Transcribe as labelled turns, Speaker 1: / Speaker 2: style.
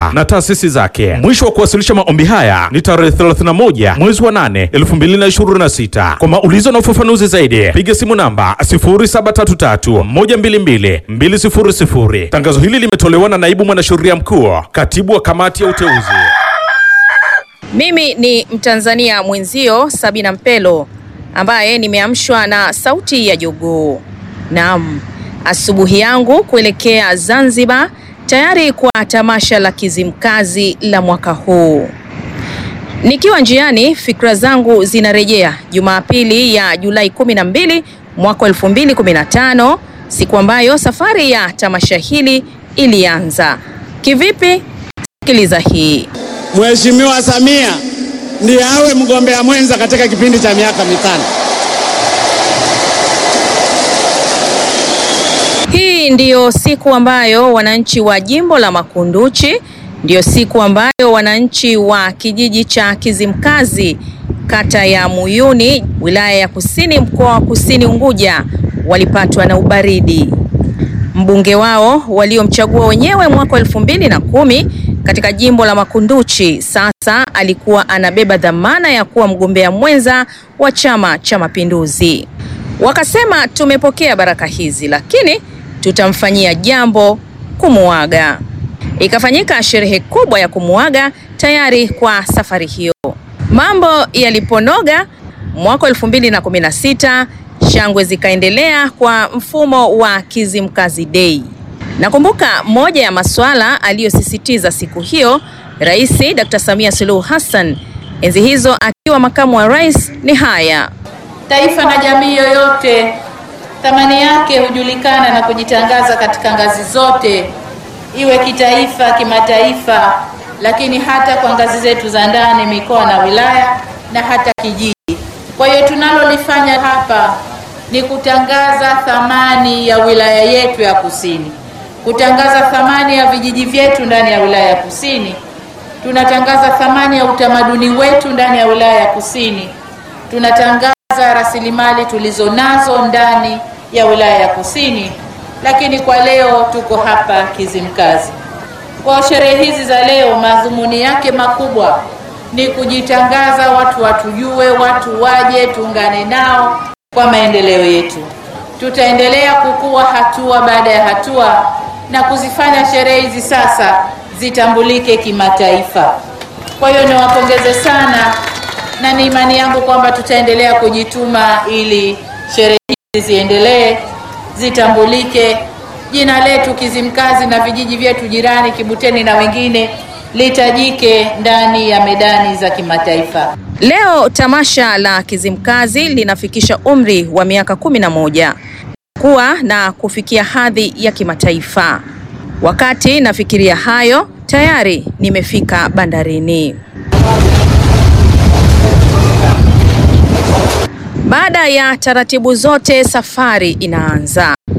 Speaker 1: taifa na taasisi zake. Mwisho wa kuwasilisha maombi haya ni tarehe 31 mwezi wa 8 2026. Kwa maulizo na ufafanuzi zaidi piga simu namba 0733 122 200. Tangazo hili limetolewa na naibu mwanasheria mkuu, katibu wa kamati ya uteuzi.
Speaker 2: Mimi ni Mtanzania mwenzio Sabina Mpelo ambaye nimeamshwa na sauti ya jogoo. Naam, asubuhi yangu kuelekea Zanzibar tayari kwa tamasha la Kizimkazi la mwaka huu. Nikiwa njiani, fikra zangu zinarejea Jumapili ya Julai 12 mwaka 2015, siku ambayo safari ya tamasha hili ilianza. Kivipi? Sikiliza hii.
Speaker 3: Mheshimiwa Samia ndiye awe mgombea mwenza katika kipindi cha miaka mitano.
Speaker 2: Hii ndiyo siku ambayo wananchi wa jimbo la Makunduchi, ndiyo siku ambayo wananchi wa kijiji cha Kizimkazi, kata ya Muyuni, wilaya ya Kusini, mkoa wa Kusini Unguja, walipatwa na ubaridi. Mbunge wao waliomchagua wenyewe mwaka elfu mbili na kumi katika jimbo la Makunduchi sasa alikuwa anabeba dhamana ya kuwa mgombea mwenza wa Chama cha Mapinduzi. Wakasema tumepokea baraka hizi, lakini tutamfanyia jambo kumuaga. Ikafanyika sherehe kubwa ya kumuaga tayari kwa safari hiyo. Mambo yaliponoga mwaka elfu mbili na kumi na sita shangwe zikaendelea kwa mfumo wa Kizimkazi Day. Nakumbuka moja ya masuala aliyosisitiza siku hiyo Rais Dr. Samia Suluhu Hassan enzi hizo akiwa makamu wa rais ni haya:
Speaker 4: Taifa na jamii yoyote thamani yake hujulikana na kujitangaza katika ngazi zote, iwe kitaifa, kimataifa, lakini hata kwa ngazi zetu za ndani, mikoa na wilaya na hata kijiji. Kwa hiyo tunalolifanya hapa ni kutangaza thamani ya wilaya yetu ya Kusini, kutangaza thamani ya vijiji vyetu ndani ya wilaya ya Kusini. Tunatangaza thamani ya utamaduni wetu ndani ya wilaya ya Kusini. Tunatangaza rasilimali tulizo nazo ndani ya wilaya ya Kusini, lakini kwa leo tuko hapa Kizimkazi. Kwa sherehe hizi za leo, madhumuni yake makubwa ni kujitangaza, watu watujue, watu waje, tuungane nao kwa maendeleo yetu. Tutaendelea kukua hatua baada ya hatua na kuzifanya sherehe hizi sasa zitambulike kimataifa. Kwa hiyo niwapongeze sana na ni imani yangu kwamba tutaendelea kujituma ili sherehe hizi ziendelee, zitambulike, jina letu Kizimkazi na vijiji vyetu jirani Kibuteni na wengine litajike ndani ya medani za kimataifa.
Speaker 2: Leo tamasha la Kizimkazi linafikisha umri wa miaka kumi na moja kuwa na kufikia hadhi ya kimataifa. Wakati nafikiria hayo, tayari nimefika bandarini. Baada ya taratibu zote, safari inaanza.